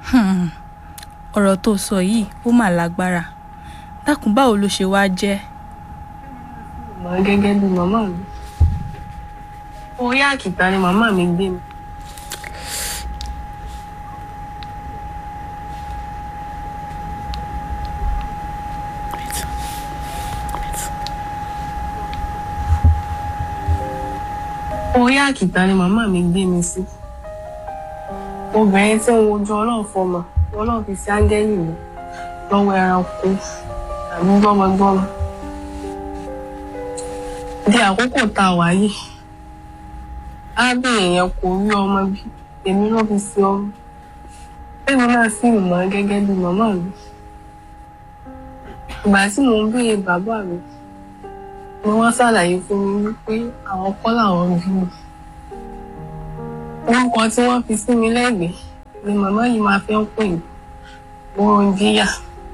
Hmm, ọ̀rọ̀ tó sọ yìí ó mà lágbára dákun báwo ló ṣe wáá jẹ́ mọ̀ ọ́ gẹ́gẹ́ bí màmá mi orí àkìtà ni màmá mi gbé mi orí àkìtà ni màmá mi gbé mi sí obìnrin tí ń wojú ọlọ́run fọmọ ọlọ́run fi sí áńgẹ́lì mi lọ́wọ́ ẹranko tàbí gbọ́mọgbọ́mọ di àkókò tá a wà yìí arábìnrin yẹn kò rí ọmọ bí èmi ló fi sí ọmọ èmi náà sì mọ̀ ọ́ gẹ́gẹ́ bí màmá mi ìgbà tí mò ń béèrè bàbá mi ni wọ́n ṣàlàyé fún mi wípé àwọn kọ́ làwọn bí mi orúkọ tí wọ́n fi sí mi lẹ́gbẹ̀ẹ́ ni màmá yìí máa fi ń pè mí Wúrọ̀njíyà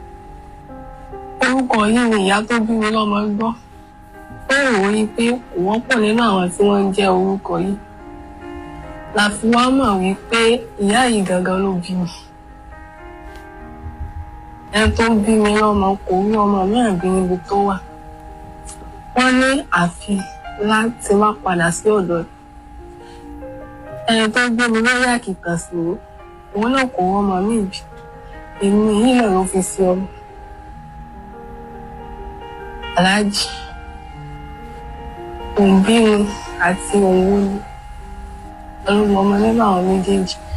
orúkọ yìí ni ìyá tó bí mi lọ́mọ gbọ́ ó rò ó yí pé kò wọ́pọ̀ nínú àwọn tí wọ́n ń jẹ́ orúkọ yìí la fi wá mọ̀ wípé ìyá yìí gangan ló bí mi ẹni tó bí mi lọ́mọ kò rí ọmọ mìíràn bí níbi tó wà wọ́n ní àfi láti má padà sí ọ̀dọ̀ ẹni tó gbé mi lórí àkìtàn sí i òun náà kò wọ́n ọmọ mi bí èmi yìí náà ló fi sí ọmọ aláàjì òǹbí ni àti òǹwó ni pẹ̀lú ọmọ nínú àwọn méjèèjì